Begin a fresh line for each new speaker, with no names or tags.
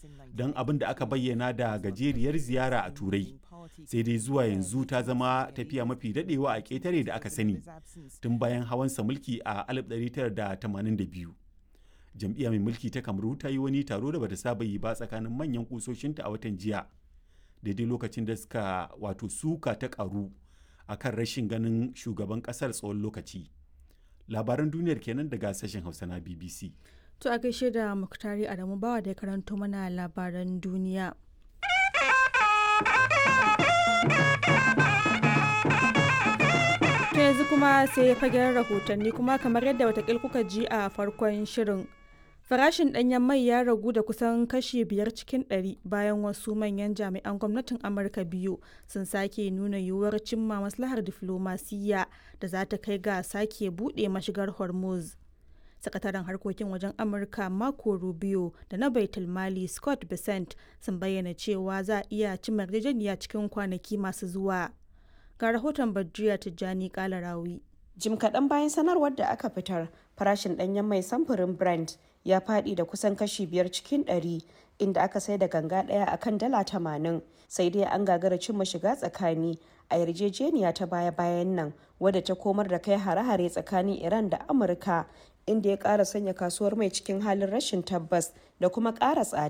don abin da aka bayyana da gajeriyar ziyara a turai sai dai zuwa yanzu ta zama tafiya mafi daɗewa a ƙetare da aka sani tun bayan hawansa mulki a 1982 jam'iyya mai mulki ta kamaru ta yi wani taro da bata saba yi ba tsakanin manyan kusoshinta a watan jiya daidai lokacin da suka wato suka ta karu a kan rashin ganin shugaban kasar tsawon lokaci labaran duniyar kenan daga sashen hausa na bbc
To a gaishe da Muktari Adamu Bawa da ya karanto mana labaran duniya. To yanzu kuma sai ya fagen rahotanni kuma kamar yadda watakil kuka ji a farkon shirin. Farashin ɗanyen mai ya ragu da kusan kashi biyar cikin ɗari bayan wasu manyan jami'an gwamnatin Amurka biyu sun sake nuna yiwuwar cimma maslahar diflomasiyya da za ta kai ga sake buɗe mashigar Hormuz. sakataren harkokin wajen amurka marco rubio da na baitul mali scott besant sun bayyana cewa za a iya cimma yarjejeniya cikin kwanaki masu zuwa ga rahoton badriya tijjani kalarawi
jim kaɗan bayan sanarwar da aka fitar farashin ɗanyen mai samfurin brent ya faɗi da kusan kashi biyar cikin ɗari inda aka sai da ganga ɗaya a kan dala tamanin sai dai an gagara cimma shiga tsakani a yarjejeniya ta baya-bayan nan wadda ta komar da kai hare-hare tsakanin iran da amurka inda ya ƙara sanya kasuwar mai cikin halin rashin tabbas da kuma ƙara tsada